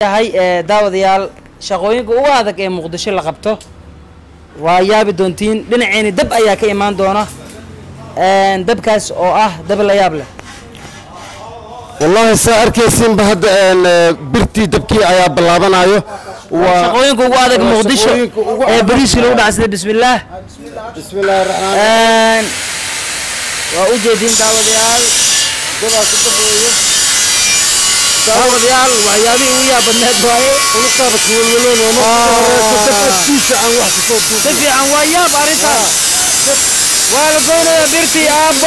yahay ee, daawadayaal shaqooyinka ugu adag ee muqdisho la qabto waa yaabi doontiin dhinaceeni dab ayaa ka imaan doona Een, dabkaas oo ah dab la yaab leh wallaahi saa arkaysiinba hadda een, eh, birtii dabkii ayaa bilaabanayo waa shaqooyinka ugu adag waa muqdisho shaqooyinka ugu ee adag. bariiskii lagu dhaca sida bismillaah bismillaahi raxmaan Een, waa u jeediin daawadayaal dabaa ku baxweeyo daawadayaal waxyaabihii ugu yaab badneed waaye uluqaaba kuwelweloono marka horeyso dab agtiisa aan wax kasoo si duubin fiican waa yaab arrintan waa la goynayaa birtii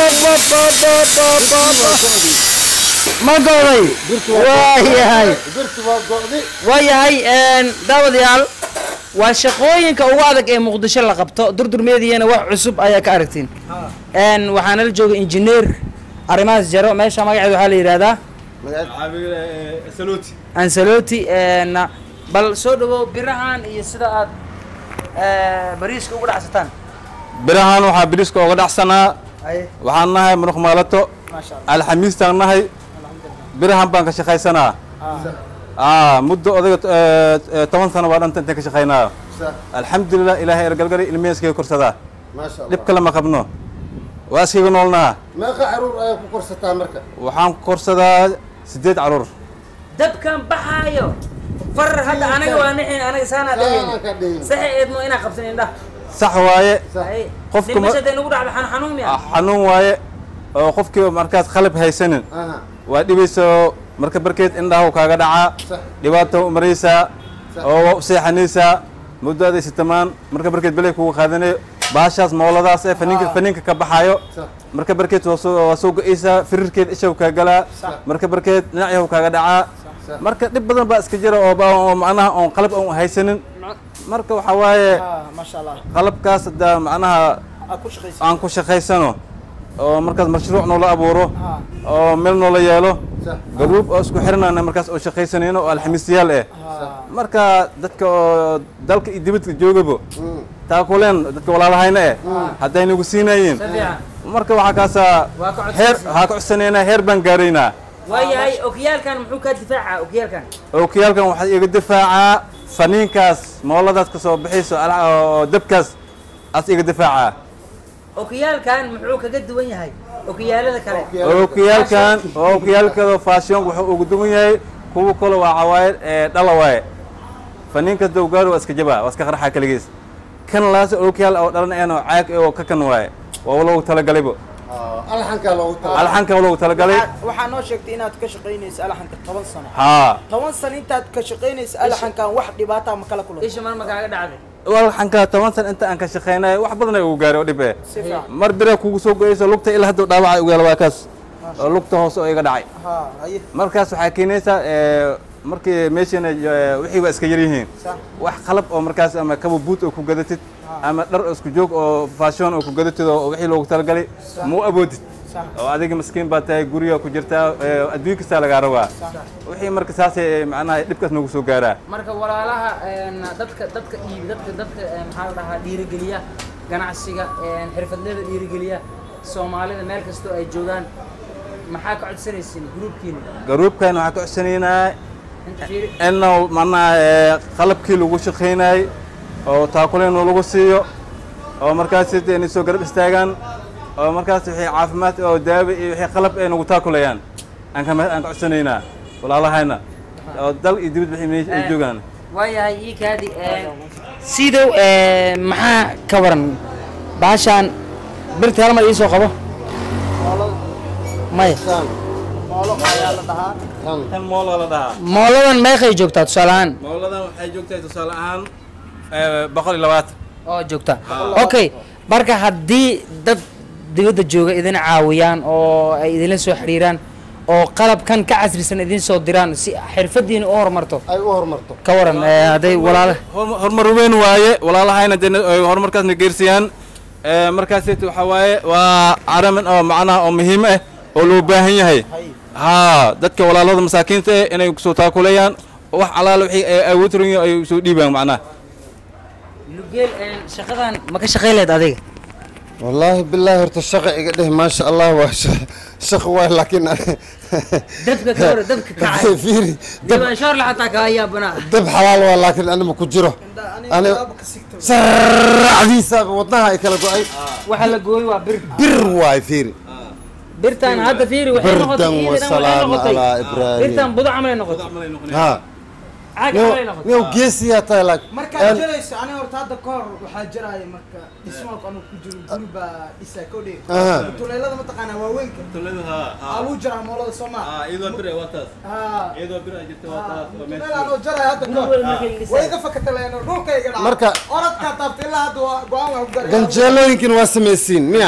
ma goday waayahay birtu waa go'di waayahay een, daawadayaal waa shaqooyinka ugu adag ee muqdisho la qabto durdurmeediyana wax cusub ayaa ka aragtiin Een, waxaana la jooga injineer arrimahaas jaro meesha magaceeda waxaa la yidhahdaa ansaloti een, bal soo dhawow birahan iyo sida aad ee, bariiska ugu dhacsataan birahan waxaa biriiska oga dhacsanaa Aye, waxaan nahay muruq maalato maasha Allah. alxamiistaan nahay birahan baan ka shaqaysanaa aa muddo odaga eh, eh, toban sano baa dhanta intaan ka shaqaynaa alxamdulilah ilaahay ergalgali ilmiheyskaga korsadaa maasha dhib kale ma qabno waa iskaga noolnaha meeqa caruur ayaa ku korsataa marka waxaan ku korsadaa sideed caruur dabkan baxaayo far hadda anaga waa nixin anaga saanaa Saanaa ka dhigayna dhigayna. saxa eedmo inaa qabsan indhaha sax waaye Ay, Qofka ma- dhimashada inugu dhacdo xan xanuun miya ah, xanuun waaye oo qofkii markaas qalab haysanin aha waa dhibayso marka barkeed indhaha kaaga dhacaa Sax. dhibaato u maraysaa Sax. oo waa u seexanaysaa muddo aday sitamaan marka barkeed belay kugu qaadanayo baashaas mooladaas ee faniinka faniinka ka baxaayo Sax. marka barkeed waa soo waa soo go-aysaa firirkeed ishaw kaa galaa marka barkeed dhinacyahu kaaga dhacaa Sax. marka dhib badan baa iska jira oo ba- oo macnaha oon qalab oon haysanin marka waxaa waaye maasha allah qalabkaas haddaa macnaha aad ku shaqaysa aan ku shaqaysano oo markaas mashruuc noola abuuro oo meel noola yeelo Sax. garuub oo isku xiranana markaas oo shaqaysanayno oo alxamiisyaal eh marka dadka oo dalka iyo dibadka joogabo taakuleen dadka walaalahayna eh hadday nagu siinayiin si fiican marka waxaa kaasaa Waa ka codsanaysaa. heer waxaa ka codsanaynaa heer baan gaaraynaa waayahay okiyaalkan muxuu kaa difaacaa okiyaalkan okiyaalkan waxaa iga difaacaa faniinkaas mooladaas ka soo bixayso ala- oo dabkaas as iga difaacaa okiyaalkan muxuu kaga duwan yahay okiyaalada kale okiyaalkan okiyaalkada faashionka wuxuu ugu duwan yahay kuwa kale waa cawaayad ee dhala waaye faniinka dowgaar waa iska jabaa waa iska qarxaa kaligiis kan laas okiyaal oo dhalan een oo caag eh oo ka kan waaye waa loogu talagalaybo alxankaa loogu tala alxanka waa loogu talagalay waxaa noo sheegtay inaad ka shaqaynayso alaxanka toban sano haa toban sano intaad ka shaqaynayso alaxankan wax dhibaata ma kala kulanta isha mar ma kaaga dhacday alxanka toban san inta aan ka shaqaynay wax badan ay ugu gaaray oo dhib eh si fiican mar bira kugu soo goyayso lugta ilaa hadda dhaawaca ugu yaala waa kaas oo lugta hoose oo iga dhacay ha haye markaas waxaa keenaysaa ee, markii meeshana ee, wixii waa iska yar yihiin Sax. wax qalab oo markaas ama kaba buut oo ku gadatid ama dhar oo isku joog oo fashion oo ku gadatid oo wixii loogu talagalay ma u awoodid Sax. oo adiga maskiin baa tahay guriga ku jirtaa ee, adduun kastaa lagaa rabaa wixii marka saasay macnaha dhibkaas noogu soo gaaraa marka walaalaha een, dadka dadka iibi dadka dadka een, maxaa la dhahaa dhiirigeliya ganacsiga een, xirfadleyda dhiirigeliya soomaalida meel kastoo ay joogaan maxaa ka codsanaysiin gruubkiina garuubkan waxaa ka codsanaynaa inta fiiri inuu macnaha ee, qalabkii lagu shaqaynayay oo taakuleen lagu siiyo oo markaas inay soo garab istaagaan oo markaas wixii caafimaad oo daawo iyo wixii qalab ay nagu taakulayaan aan ka aan ka codsanaynaa walaalahayna oo dal iyo dibad wixii meesha ay joogaan waayahay ii kaadi sidow ee, maxaa ka waran baashaan birta hal mar ii soo qabo maya saan moolo ayaa la dhahaa tan tan moola la dhahaa mooladan meeqay joogtaa tusaale ahaan mooladan waxay joogtahay tusaale ahaan boqol iyo labaatan oo joogta okay marka haddii dad dibadda jooga idin caawiyaan oo ay idinla soo xiriiraan oo qalabkan ka casrisan idin soo diraan si xirfadiina u horumarto ay u horumarto ka waran ee, hadday walaala Horm- horumar weyn waaye walaalahayna dee ay horumarkaasna geersiyaan Ee, markaasayt waxaa waaye waa aramin oo macnaha oo muhiim ah oo loo baahan yahay hay haa dadka walaalada masaakiinta eh inay soo taakuleeyaan wax alaala wixii ay awood rin ay soo dhiibaan macnaha lugeel shaqadan ma ka shaqay leed adiga wallaahi bilaahi horta shaqa iga dheh maasha allah waa sha- shaqa waay laakiin dabka ka hor dabka kacay fiiri dab dibashoor la xataa kaa yaabana dab xalaal waa laakiin anima ku jiro ani saracdiisa wadnaha ay kala go-ay waxa la gooyey waa bir bir waay fiiri birtan hadda fiiri waxay noqotay birdan iidan waxay wasalaam noqotay alaa ibraahim birtan budo camalay noqotay ha caag camalay noqotay niyow geesiyaa tahay laakiin markaad jarayso aniga horta hadda ka hor waxaa jaraya marka dhismaalku anuu ku jiro guri baa dhisaa kodhe Aha. tuleelada mataqaanaa waaweynka aluu jaraa moolada soomaa tuleel anoo jaraya hadda ka hor way iga fakataleen dhulka iga dhaca Marka- orodkaa taabta ilaa hadda waa go-aan waa ku garay ganjeelooyinkin waa samaysiin miya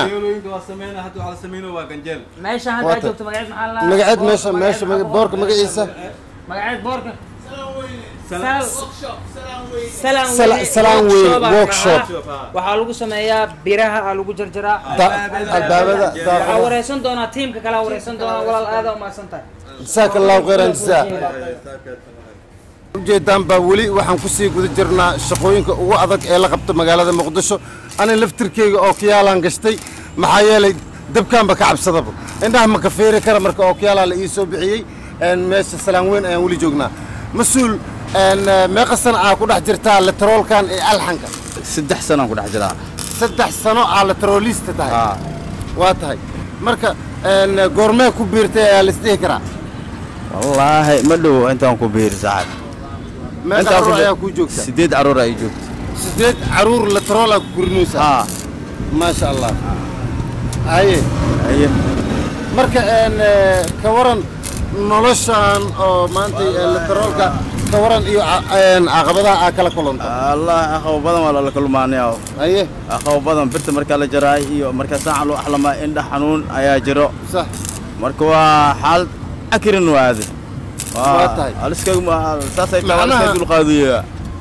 meesha hadda Waata. joogto magaceed maxaa la magaceed meesha meesha maga- boorka magaciisa magaceed boorka Sal- Salaan Sala- Weyne Salaan Weyne Workshop aa Workshop. dhaca. waxaa lagu sameeyaa biraha aa lagu jarjaraa Da- albaabada waxaa daaqada wareysan doonaa tiimka kale wareysan doonaa walaal aada umahadsan tahay jasaaka allahu khayran jasaa ujeedaan baa weli waxaan ku sii guda jirnaa shaqooyinka ugu adag ee la qabto magaalada muqdisho ani laftirkeyga oo kiyaalaan gashtay maxaa yeelay dabkaanba ka cabsadaba indhaha ma ka feeri kara marka oo kiyaalaa la ii soo bixiyey een, meesha salaan weyn ayaan weli joognaa mas-uul een, eh, meeqa sana aa ku dhex jirtaa letroolkan ee alxanka saddex sanaan ku dhex jiraa saddex sano aa letroolista tahay Aa. waa tahay marka een, goormee ku biirtay ayaa la isdhihi karaa wallaahi ma dhow intaan ku biiri saaxib meeqa Intaan ku caruur bi- ayaa kuu joogta sideed caruur ay joogto sideed caruur letrool aa ku korinaysaa haa maasha allah haye haye marka een, eh, ka waran noloshan oo maanta eh, letroolka ka waran iyo ca- een, caqabadaha aa kala kulanta allah aqabo badan waa lala kulmaanaya haye aqabo badan birta markaa la jaraay iyo markaa saaca loo axlamaa indha xanuun ayaa jiro sax marka waa xaalad akirin waade Waa tahay. aliska saasay tahay Macnaha- aliska dulqaadiya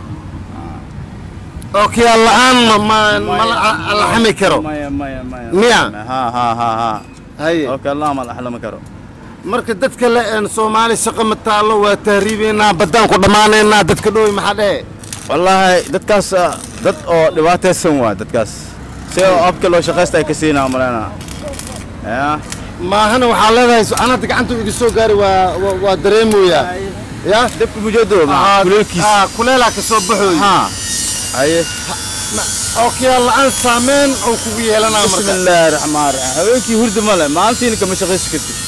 oo kiyaal la-aan ma ma- ma la- la xami karo maya maya maya Miya? ha ha ha ha haye okay allah ma la axlama karo marka dadka le een, soomaali shaqo ma taallo waa tahriibeynaa baddaan ku dhammaanaynaa dadka dhowi maxaa dhehe wallaahi dadkaas ah, dad oo dhibaataysan waa dadkaas si oo abka loo shaqaysta ay ka siinaa maleyna ya maahana waxaa leedahay anada gacanta iga soo gaari waa waa- waa dareemoyaa ya dabka mujado Ah, kuleelkiis ah, kuleelaa ka soo baxooy ha haye oo kiyaal la-aan saameyn oo kugu yeelanaa bismi marka illaahi raxmaan raxiim habeenkii hurda ma le maalintiina kama shaqaysi kartid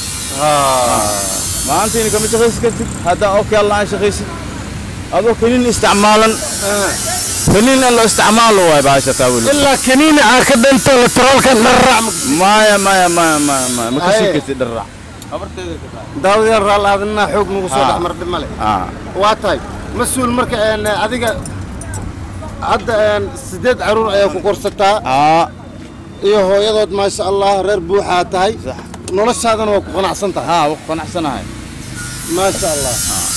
maalintiina kama shaqaysi kartid haddaa oo kale la-aan shaqaysid adoo kaniin isticmaalan kaniin aan loo isticmaalo waay bahasha taa weli ilaa kaniini aa ka dhanto letroolka dharrac maya maya maya maya maya ma kasii Haye. kartid dharac daawadayaal raal aadinaa xoog nagu soo Ah. dhex mardhi male ah waa tahay mas-uul marka een, adiga hadda een, sideed caruur ayaa ku korsataa aa iyo hooyadood maasha allah reer buuxaa tahay sax noloshaadana waa ku qanacsan tahay haa waa ku qanacsanahay maasha allah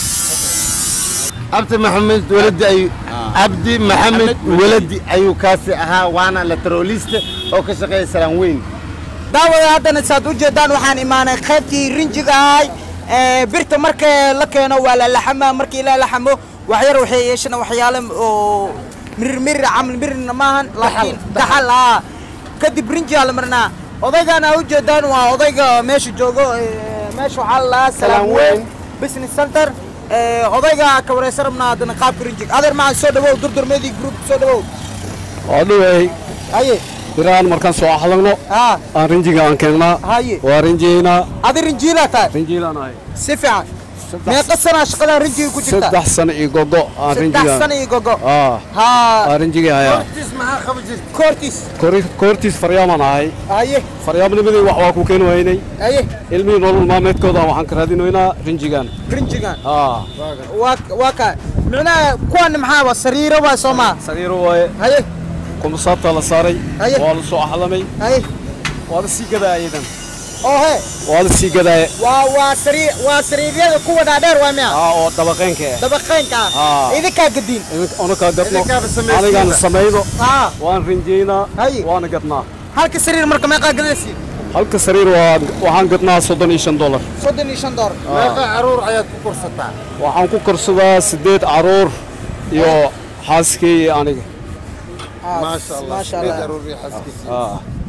cabdi maxamed weladi ayuu cabdi maxamed weladi ayuu kaasi ahaa waana letroolista oo ka shaqeeya salaan weyn daawada haddana saad u jeedaan waxaan imaanay qaybtii rinjiga ahay ee, birta marka la keeno waa la laxamaa markii la laxamo waxyar waxay yeeshana waxyaale oo mirir mirir camal mirirna maahan laakiin daxal ah kadib rinjigaa la marnaa odaygaan aa u jeedaan waa odayga meesha joogo ee, meesha waxaa la lahaa salaam weyn business center ee, odayga ka wareysan rabnaa haddana qaabka rinjiga adeer maxaa soo dhawow durdurmeedii group soo dhawow waa dhowey haye biraan markaan soo axlagno haa aan rinjiga aan keennaa haye waa rinjiyeynaa adi rinjiilaa tahay rinjiilaan ahay si fiican meeqa sanaa shaqadan rinjiga ku jirta saddex sano iyo gogo aan saddex rinjiga sana iyo gogo aa haa aan rinjigii hayaa hortiis maxaa qaba jirta koortiis Kori- koortiis faryaamaan ahay haye faryaamnimadii wax waa ku keeni waynay haye ilmihii nolol maalmeedkooda waxaan ka raadinaynaa rinjigan rinjigan aa waa waa ka micnaha kuwan maxaa waa sariiro waa soo maa sagiiro waaye haye kumsaabtaa la saaray Haye. waa la soo axlamay haye waa la sii gadaa iyadan oo he waa la sii gadaaye waa waa sariir waa sariiryada kuwa dhaadheer waa miya aa oo dabaqeenka ah dabaqeynka ah Aa. idinkaa gadiin idinka unakaa gadno Idinkaaba samaysiinba. anigaan samaydo haa waan rinjiyeynaa Haye. waana gadnaa halka sariir marka meeqaa gadaysiin halka sariir waa waxaan gadnaa soddon iyo shan dollar soddon iyo shan door meeqa caruur ayaad ku korsataa waxaan ku korsadaa siddeed caruur iyo xaaskii iyo aniga maasha allah maasha sideed allah caruur iyo xaaskiisa Ah.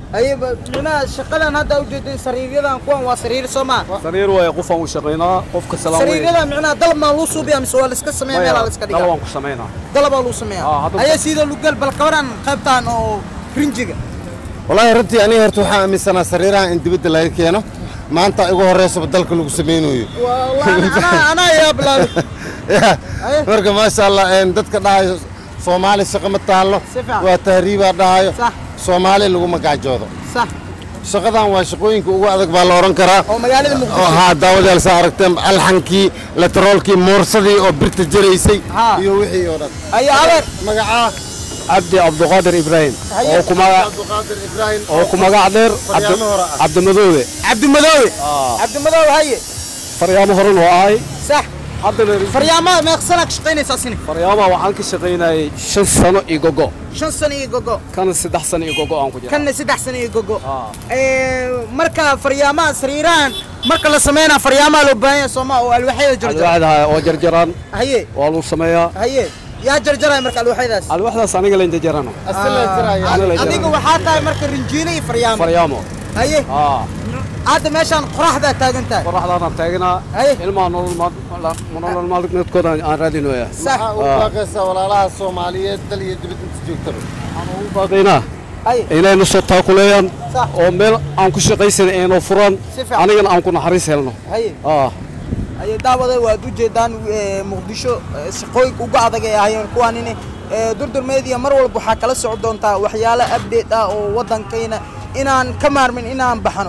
ayaba micnaha shaqadan hadda ujeedin sariiryadan kuwan waa sariir soo maa sariir waaye qofaan u shaqaynaa qofka salaam sariiryada micnaha dalab maa luu suubiya mise waa la iska sameeya meelaa la iska dal dhigaa waan ku samaynaa dalabaa luu sameeya Ah, hadda- ayaa sida lugal bal kabaran qaybtan oo rinjiga wallaahi runtii aniga horta waxaan aaminsanaa sariiraha in dibadda laga keeno maanta igu horreysaba dalka lagu samaynayo wallahi anaa anaa yaa bilaabay Ya, Aye. marka maasha allah een, dadka dhahayo soomaali shaqo ma taallo Si fiican. waa tahriibaa dhahayo Sax. soomaali lagu magaajoodo sax shaqadan waa shaqooyinka ugu adag baa la odhan karaa oo magaalada muqdisho oo haa daawadayaal saa aragteen alxankii lateroolkii moorsadii oo birta jaraysay Haa. iyo wixii oo dhan ayaa adeer magacaa cabdi cabduqaadir ibraahim oo ku magac cabdiqaadir ibraahim oo ku magac dheer Faryaamo Cabdi- hore ah. cabdimadoobe cabdimadoobe cabdimadoobe haye faryaamo horan oo ahay sax haddana faryaamada meeqsanaa ka shaqaynaysaa sini faryaamaha waxaan ka shaqaynayay shan sano iyo gogo shan sano iyo gogo kana saddex sano iyo gogo aan ku jira kanna saddex sano iyo gogo Ah. Ee, marka faryaamaha sariirahan marka la sameynaa faryaamaha loo baahan yahay sooma oo alwaaxyada jarjara alwaaxda oo jarjaraan haye waa lagu sameeyaa haye yaa jarjaraya marka alwaaxyadaas alwaaxdaas aniga layn jarjarana asala jiraya Aniga layn adiga jarana waxaa tahay marka rinjiile iyo faryaamo faryaamo haye aa hadda meeshaan qoraxdaa taagan tahay qoraxdaanaan taagnaa Haye. ilmaha nolol maal- nolol maalmeedkooda aan raadinooya sax waxaa ugu baaqaysaa walaalaha soomaaliyeed dal iyo dibad inta joogtaba waxaan ugu baaqaynaa haye inayna soo taakuleeyaan Sax. oo meel aan ku shaqaysan aynoo furaan Si fiican. anigana aan ku naxariis helno haye aa haye daawada waad u jeedaan ee, muqdisho ee, shaqooyinka ugu adag ay ahaayeen kuwaanini ee, durdur media mar walba waxaa kala soco doontaa waxyaalo update ah oo waddankayna inaan ka maarmin inaan baxno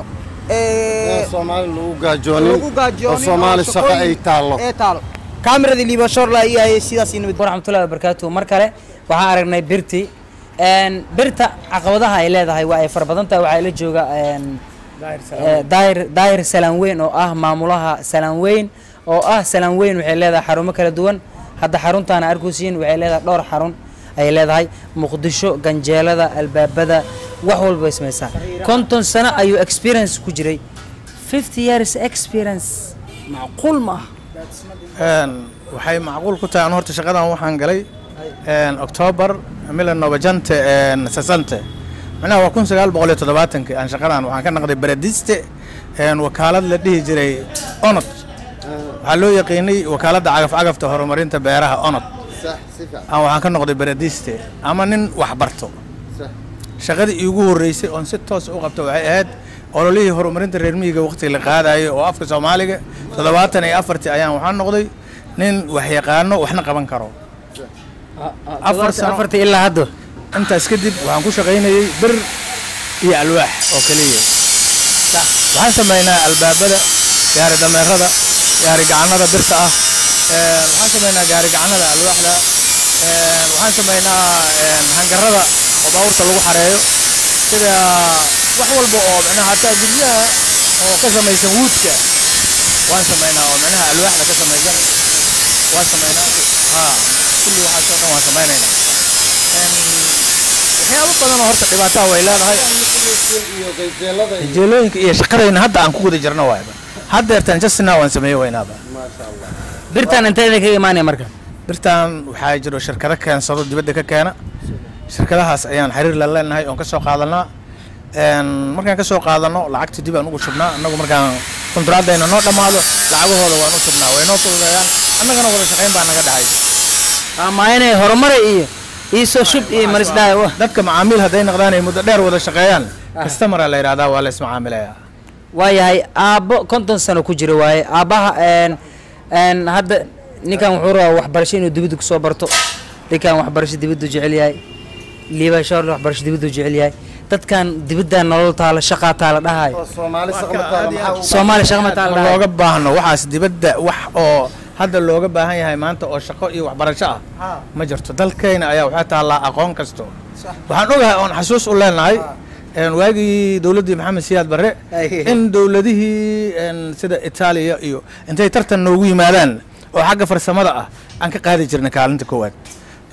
Ee, Ee, soomaali lagu gaajoonin lagu gaajoonin oo soomaali oo shaqo ay shaqooyin taallo ee taalo kaamirada liibashoorla iyo hayay sidaas iyo nabad waraxmatullahi wabarakaatu mar kale waxaan aragnay birti Een, birta caqabadaha ay leedahay waa ay fara badan tahay waxaa ila jooga een, eh, daahir daahir salaan weyn oo ah maamulaha salaan weyn oo ah salaan weyn waxay leedahay xarumo kala duwan hadda xaruntaana arkusiin waxay leedahay dhowr xarun ayay leedahay muqdisho ganjeelada albaabada wax walba way samaysaa konton sano ayuu experience ku jiray 50 years experience macquul ma ah Een, waxay macquul ku tahay anu horta shaqadan waxaan galay een, october milan novajante sasante macnaha waa kun sagaal boqol iyo toddobaatanki aan shaqadan waxaan ka naqday baradiste een, wakaalad la dhihi jiray onod waxaa loo yaqiinay wakaaladda cagaf cagafta horumarinta beeraha onod aan waxaan ka noqday baradiste ama nin wax barto shaqadii iigu horreysay oon si toos u qabto waxay ahayd ololihii horumarinta reer miyiga waqtiga la qaadayo oo afka soomaaliga toddobaatan iyo afartii ayaan waxaan noqday nin wax yaqaano waxna qaban karo afar sano afartii ilaa hadda intaas kadib waxaan ku shaqaynayey bir iyo alwaax oo keliya waxaan samaynaa albaabada gaari dameerada gaari gacanada birta ah een, waxaan samaynaa gaari gacanada alwaaxda een, waxaan samaynaa een, hangarada oo baabuurta lagu xareeyo sida wax walba oo micnaha hataa guryaha oo ka samaysan wuudka waan samaynaa oo micnaha alwaaxda ka samaysan waan samaynaa ha kulli waxaas oo dhan waan samaynaynaa Een, waxyaabo badan oo horta dhibaataa way leedahay iyo ganjeelada iyo jeelooyinka iyo shaqadayna hadda aan ku guda jirno waayba haddeertan justina waan sameeye waynaaba birtan intee kaga imaanaya marka birtan waxaa jiro shirkado keensado dibadda ka keena shirkadahaas ayaan xiriir la leenahay oon ka soo qaadanaa Een, markaan ka soo qaadano lacagta dib aan ugu shubnaa annagu markaan kontraadayna noo dhammaado lacagahooda waan u shubnaa way noo fududeeyaan annagana wada shaqayn baa naga dhahay ama inay horumare iyo iisoo shub iyo marisdhaa dadka macaamiil hadday noqdaan ay muddo dheer wada shaqeeyaan kastamara la yidhahdaa waa la ismacaamilayaa waayahay aabbo konton sano ku jira waaye aabbaha een een hadda ninkan wuxuu rabaa waxbarasho inuu dibadda kusoo barto ninkan waxbarasho dibaddu jecel yahay liibashoorle waxbarasho dibaddu jecel yahay dadkan dibadda nolol taalo shaqaa taala dhahayo oo soomaali shaqo ma taalo maxaa u soomaali shaqa ma taala ma dhahayo looga baahno waxaas dibadda wax oo hadda looga baahan yahay maanta oo shaqo iyo waxbarasho ah ma jirto dalkayna ayaa waxaa taallaa aqoon kasto waxaan ogahay oon xasuus u leenahay een, waagii dowladdii maxamed siyaad barre in dowladihii een, sida itaaliya iyo intay tartan noogu yimaadaan oo xagga farsamada ah aan ka qaadi jirnay kaalinta koowaad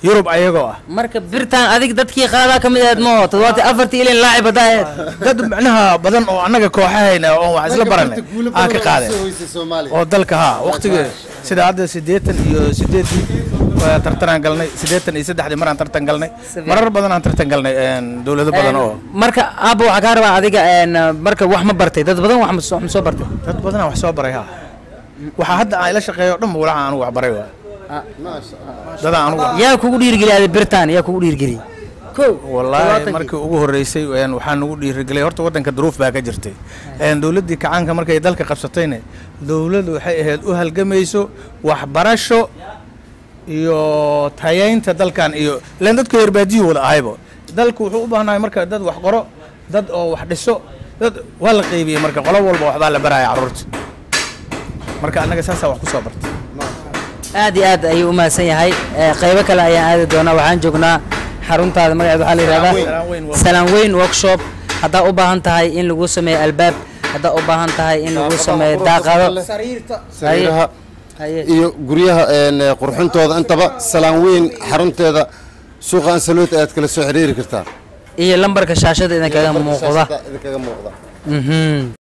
yurub ayagoo ah marka birtaan adig dadkii qaadaa ka mid ahayd ma oo toddobaatan afartii ilin laacib haddaa ahayd dad macnaha badan oo annaga kooxahayna oo wax isla baranay aan ka qaadeen oo dalka haa waqtigii sida hadda siddeetan iyo siddeeddii waa tartanaan galnay siddeetan iyo saddexdii maraan tartan galnay marar badan aan tartan galnay een, dowlado badan oo marka aabba waxaa kaa rabaa adiga een, marka wax ma bartay dad badan wax ma soo- ma soo bartay dad badanaa wax soo baray haa waxaa hadda aan ila shaqeeyo o dhan ba walaxa anugu wax baray waa dadaa anugu wax- yaa kugu dhiirgeliyay birtaan yaa kugu dhiirgeliyay kow wallaahi todobaatankii. markii ugu horreysay een, waxaa nagu dhiirigelay horta waddanka duruuf baa ka jirtay een, dowladdii kacaanka markay dalka qabsatayna dowladdu waxay ahayd u halgamayso waxbarasho iyo tayaynta dalkan iyo ilaan dadku herbaadiyu wada ahaybo dalku wuxuu u baahnahay marka dad wax qoro dad oo wax dhiso dad waa la qaybiyey marka qolo walba waxbaa la baraya carruurta marka annaga saasaa wax ku soo bartay aad iyo aad ayuu u mahadsan yahay Ee, qaybo kale ayaan aadi doonaa waxaan joognaa xaruntaada magaceed waxaa la yidhahdaa Salaan Weyn Workshop. salaan weyn workshop haddaa u baahan tahay in lagu sameeyo albaab haddaa u baahan tahay in lagu sameeyo daaqado sariiraha Haye. iyo guryaha een, qurxintooda intaba salaan weyn xarunteeda suuqa ansaluut ayaad kala soo xiriiri kartaa iyo lambarka shaashada idinkaga muuqda idinkaga muuqda Mhm.